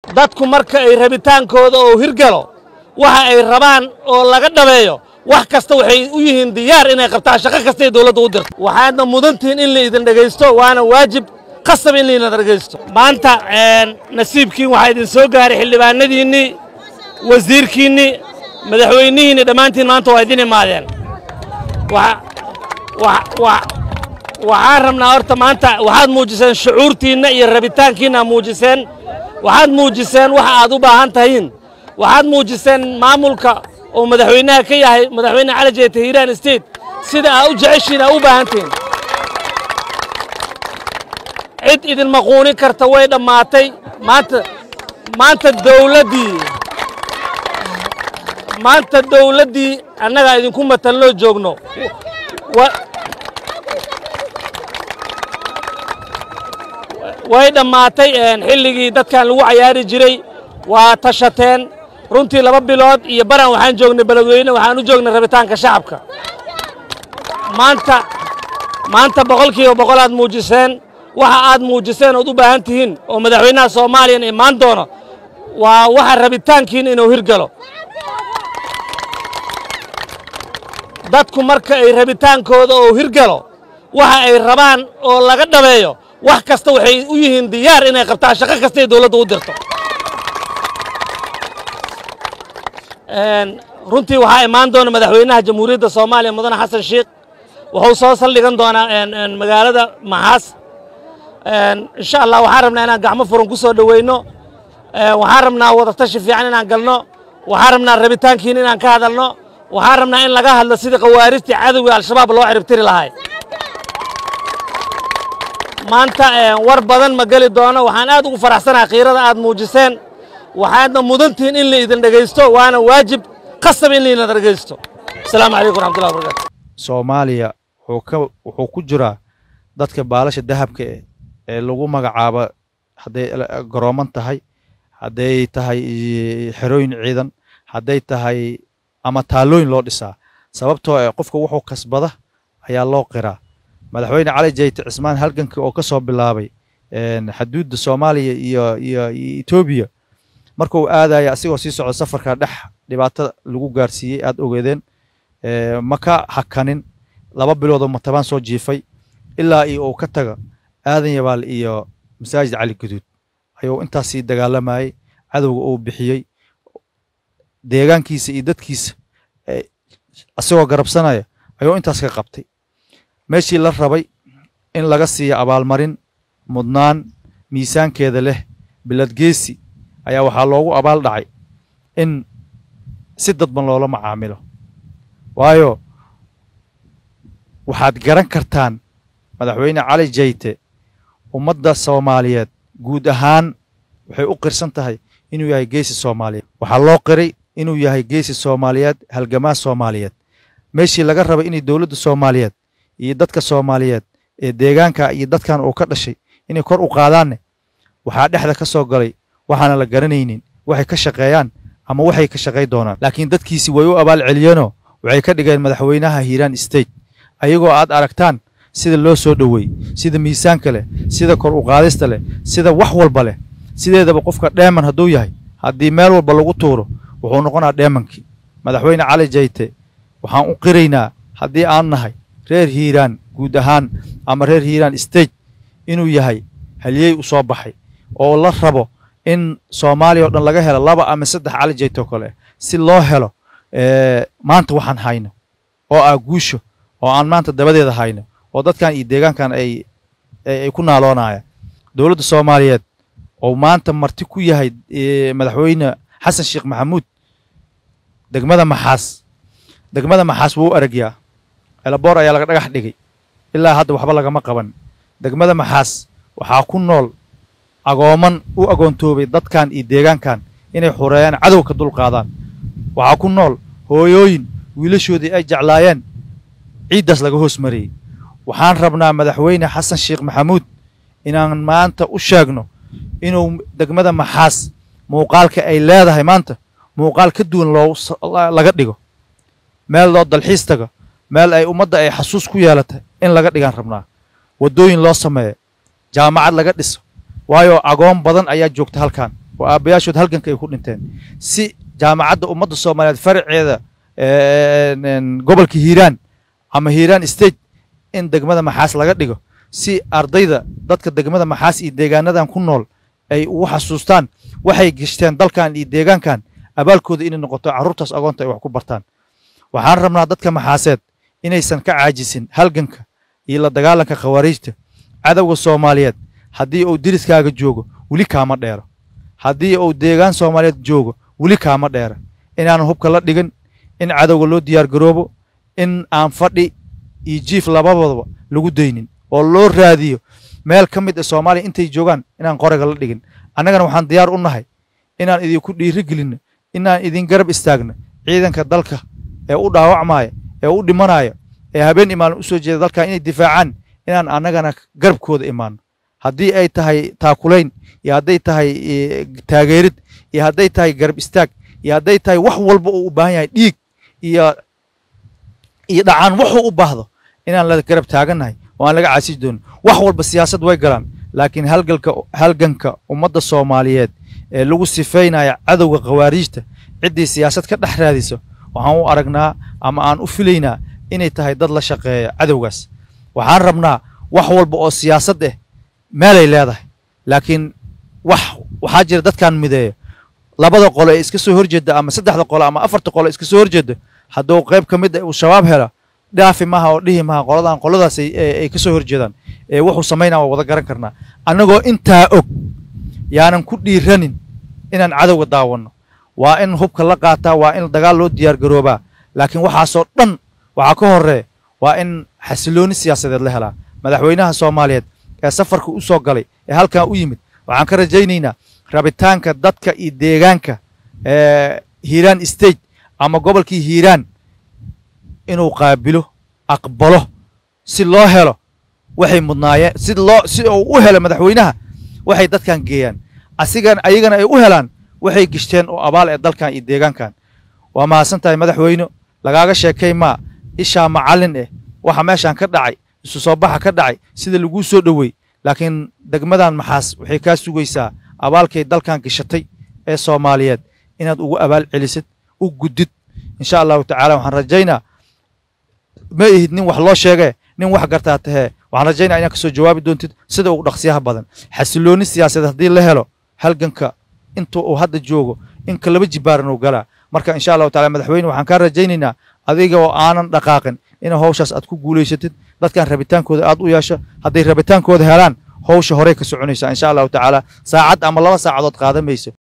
dadku marka ay rabitaankooda oo hirgalo waxa ay rabaan oo laga dhabeeyo wax kasta waxay u yihiin diyaar inay qabtaan shaqo kasta ay dowladda u dirto waxaadna mudantihiin in la idin dhegaysto waana waajib qasab in la idin dhegaysto maanta nasiibkiin waxaa idin soo gaaray xildhibaanadiinnii wasiirkiinnii madaxweynihiinni dhammaantiin maanta waa idin imaadeen waxaan rabnaa horta maanta waxaad muujiseen shucuurtiinna iyo rabitaankiinna muujiseen waxaad muujiseen waxa aad u baahan tahiin waxaad muujiseen maamulka oo madaxweynaha ka yahay madaxweyne cali jeete hiiraan state sida aad u jeceshiin aa u baahan tihiin cid idin maquunin karta way dhammaatay maanta maanta dawladdii maanta dawladdii annagaa idinku matalnoo joogno way dhammaatay xilligii dadkan lagu cayaari jiray waa tashateen runtii laba bilood iyo baran waxaan joognay beledweyne waxaan u joognay rabitaanka shacabka maanta maanta boqolkiiba boqol aad muujiseen waxa aad muujiseen ood u baahan tihiin oo madaxweynaha soomaaliyana imaan doono waa waxa rabitaankiina inuu hirgalo dadku marka ay rabitaankooda oo hirgalo waxa ay rabaan oo laga dhabeeyo wax kasta waxay u yihiin diyaar inay qabtaan shaqo kasta ay dowladda u dirto runtii waxaa imaan doona madaxweynaha jamhuuriyadda soomaaliya mudane xasan sheikh wuxuu soo saldhigan doonaa magaalada maxaas insha allah waxaan rabnaa inaan gacmo furan ku soo dhoweyno waxaan rabnaa wadatashi fiican inaan galno waxaan rabnaa rabitaankiina inaan ka hadalno waxaan rabnaa in laga hadlo sidii khawaarijtii cadowga al-shabaab loo ciribtiri lahay maanta war badan ma geli doono waxaan aad ugu faraxsanahay khiirada aad muujiseen waxaadna mudantihiin in la idin dhegaysto waana waajib qasab in la idin dhegaysto asalaamu calaykum raxmatullahi wabarakatu soomaaliya wuxuu ka wuxuu ku jiraa dadka baalasha dahabka eh ee lagu magacaabo hadday garooman tahay hadday tahay xerooyin ciidan hadday tahay ama taallooyin loo dhisaa sababtoo eh qofka wuxuu kasbada ayaa loo qiraa madaxweyne cali jayte cismaan halganka oo ka soo bilaabay xaduudda soomaaliya iyo iyo etoobiya markuu aadaya asigoo sii socdo safarka dhex dhibaato lagu gaarsiiyey aad ogeedeen ma ka hakanin laba biloodoo matabaan soo jiifay ilaa iyo uu ka taga aadan yabaal iyo masaajid cali guduud ayuu intaas sii dagaalamayey cadowga uu bixiyey deegaankiisa iyo dadkiisa asigoo garabsanaya ayuu intaas ka qabtay meeshii la rabay in laga siiyo abaalmarin mudnaan miisaankeeda leh biladgeesi ayaa waxaa loogu abaal dhacay in si dadban loola macaamilo waayo waxaad garan kartaan madaxweyne cali jayte ummadda soomaaliyeed guud ahaan waxay u qirsan tahay inuu yahay geesi soomaaliyeed waxaa loo qiray inuu yahay geesi soomaaliyeed halgamaa soomaaliyeed meeshii laga rabay inay dowladda soomaaliyeed iyo dadka soomaaliyeed ee deegaanka iyo dadkan uu ka dhashay inay kor u qaadaanne waxaa dhexda ka soo galay waxaana la garanaynin waxay ka shaqeeyaan ama waxay ka shaqay doonaan laakiin dadkiisi way u abaal celiyeenoo waxay ka dhigeen madaxweynaha hiiraan state ayagoo aad aragtaan sida loo soo dhoweey sida miisaanka leh sida kor u qaadista leh sida wax walba leh sideedaba qofka dheeman hadduu yahay haddii meel walba lagu tuuro wuxuu noqonaa dheemankii madaxweyne cali jayte waxaan u qiraynaa haddii aan nahay reer hiiraan guud ahaan ama reer hiiraan state inuu yahay halyey u soo baxay oo la rabo in soomaaliya o dhan laga helo laba ama saddex cali jaytoo kale si loo helo maanta waxaan hayno oo ah guusho oo aan maanta dabadeeda hayno oo dadkan iyo deegaankan ay ay ku naaloonayaan dowladda soomaaliyeed oo maanta marti ku yahay madaxweyne xasan sheekh maxamuud degmada maxaas degmada maxaas wuu u aragyaa elaboor ayaa laga dhagax dhigay ilaa hadda waxba lagama qaban degmada maxaas waxaa ku nool agooman u agoontoobay dadkan iyo deegaankan inay xureeyaan cadow ka dul qaadaan waxaa ku nool hooyooyin wiilashoodii ay jeclaayeen ciiddaas laga hoos mariyey waxaan rabnaa madaxweyne xasan sheekh maxamuud inaan maanta u sheegno inuu degmada maxaas muuqaalka ay leedahay maanta muuqaal ka duwan loo laga dhigo meel loo dalxiis tago meel ay ummadda ay xasuus ku yeelatay in laga dhigaan rabnaa waddooyin loo sameeyo jaamacad laga dhiso waayo agoon badan ayaa joogta halkan oo aabbayaashood halganka ay ku dhinteen si jaamacadda ummadda soomaaliyeed faraceeda gobolka hiiraan ama hiiraan state in degmada maxaas laga dhigo si ardayda dadka degmada maxaas iyo deegaanadan ku nool ay ugu xasuustaan waxay geshteen dalkan iyo deegaankan abaalkooda inay noqoto carruurtaas agoonta ay wax ku bartaan waxaan rabnaa dadka maxaaseed inaysan ka caajisin halganka iyo la dagaalanka khawaariijta cadowga soomaaliyeed haddii uu diriskaaga joogo weli kaama dheero haddii uu deegaan soomaaliyeed joogo weli kaama dheera inaan hubka la dhigan in cadowga loo diyaargaroobo in aan fadhi iyo jiif labadaba lagu daynin oo loo raadiyo meel ka mid a soomaaliya intay joogaan inaan qorayga la dhigin annagana waxaan diyaar u nahay inaan idinku dhiiri gelinno inaan idin garab istaagno ciidanka dalka ee u dhaawacmaaya ee u dhimanaya ee habeen imaalin u soo jeeda dalkan inay difaacaan inaan annagana garabkooda imaano haddii ay tahay taakulayn iyo hadday tahay taageerid iyo hadday tahay garab istaag iyo hadday tahay wax walba uu u baahan yahay dhiig iyo iyo dhacaan wuxuu u baahdo inaan la garab taagannahay oo aan laga caasiji doonin wax walba siyaasad way galaan laakiin halgalka halganka ummadda soomaaliyeed ee lagu sifeynaya cadowga khawaariijta ciddii siyaasad ka dhex raadiso waxaan u aragnaa ama aan u filaynaa inay tahay dad la shaqeeya cadowgaas waxaan rabnaa wax walba oo siyaasad ah meelay leedahay laakiin wax waxaa jira dadkan mideeya labada qolo ee iska soo horjeeda ama saddexda qolo ama afarta qolo iska soo horjeeda hadduu qayb ka mid ah uu shabaab helo dhaafi maha oo dhihi maha qoladan qoladaas ay ka soo horjeedaan ee wuxuu samaynaa waa wada garan karnaa annagoo intaa og yaanan ku dhiiranin inaan cadowga daawanno waa in hubka la qaataa waa in dagaal loo diyaargaroobaa laakiin waxaasoo dhan waxaa ka horeeya waa in xasilooni siyaasadeed la helaa madaxweynaha soomaaliyeed ee safarka u soo galay ee halkan u yimid waxaan ka rajaynaynaa rabitaanka dadka iyo deegaanka ee hiiraan state ama gobolkii hiiraan inuu qaabilo aqbalo si loo helo waxay mudnaayeen si loo si uu u helo madaxweynaha waxay dadkan geeyaan asigan ayagana ay u helaan waxay gishteen oo abaal ee dalkan iyo deegaankan waa mahadsan tahay madaxweyne lagaaga sheekay maa ishaa macallin eh waxa meeshaan ka dhacay isu soo baxa ka dhacay sida laguu soo dhowey laakiin degmadan maxaas waxay kaa sugaysaa abaalkay dalkan gashatay ee soomaaliyeed inaad ugu abaal celisid u guddid insha allahu tacaala waxaan rajaynaa ma ihid nin wax loo sheegee nin wax gartaa tahee waxaan rajaynaa inaad kasoo jawaabi doontid sida ugu dhaqsiyaha badan xasilooni siyaasadeed haddii la helo halganka inta uu hadda joogo inka laba jibaaran uu galaa marka insha allahu taala madaxweyne waxaan kaa rajaynaynaa adiga oo aanan dhaqaaqin ina hawshaas aad ku guulaysatid dadkan rabitaankooda aad u yeesho hadday rabitaankooda helaan hawsha horey ka soconaysaa insha allahu tacaala saacad ama laba saacadood qaadan mayso